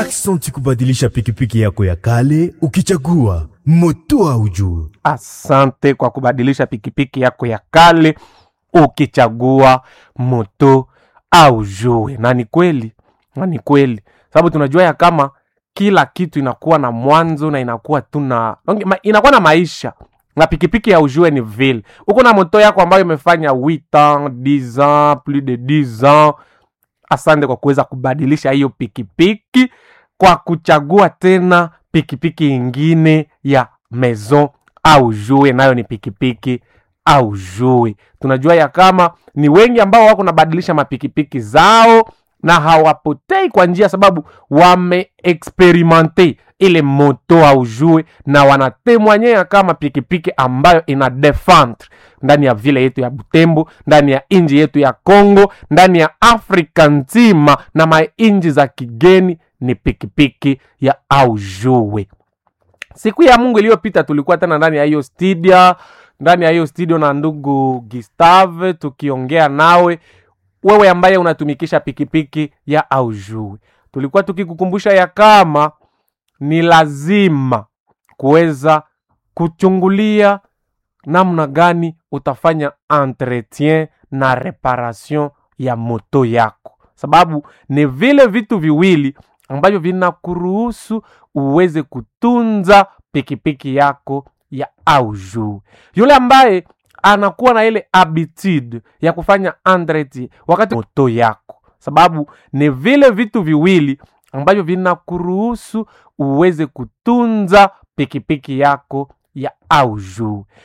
Aksanti kubadilisha pikipiki yako ya kale ukichagua moto au juu. Asante kwa kubadilisha pikipiki yako ya kale ukichagua moto au jue. Na ni kweli, na ni kweli, sababu tunajua ya kama kila kitu inakuwa na mwanzo na inakuwa tu na ma- inakuwa na maisha na pikipiki ya ujue ni vile uko na moto yako ambayo imefanya 8 ans 10 ans plus de 10 ans asante kwa kuweza kubadilisha hiyo pikipiki kwa kuchagua tena pikipiki ingine ya maison au jue nayo ni pikipiki au jue tunajua ya kama ni wengi ambao wako nabadilisha mapikipiki zao na hawapotei kwa njia sababu wameexperimente ile moto au jue na wanatemwanyea kama pikipiki ambayo ina defendre ndani ya vile yetu ya butembo ndani ya inji yetu ya congo ndani ya afrika nzima na mainji za kigeni ni pikipiki ya aujue siku ya mungu iliyopita tulikuwa tena ndani ya hiyo studio ndani ya hiyo studio na ndugu gustave tukiongea nawe wewe ambaye unatumikisha pikipiki ya aujue tulikuwa tukikukumbusha ya kama ni lazima kuweza kuchungulia namna gani utafanya entretien na reparation ya moto yako sababu ni vile vitu viwili ambavyo vinakuruhusu uweze kutunza pikipiki yako ya aujuu yule ambaye anakuwa na ile habitude ya kufanya entretien wakati moto yako sababu ni vile vitu viwili ambavyo vinakuruhusu uweze kutunza pikipiki yako ya aujuu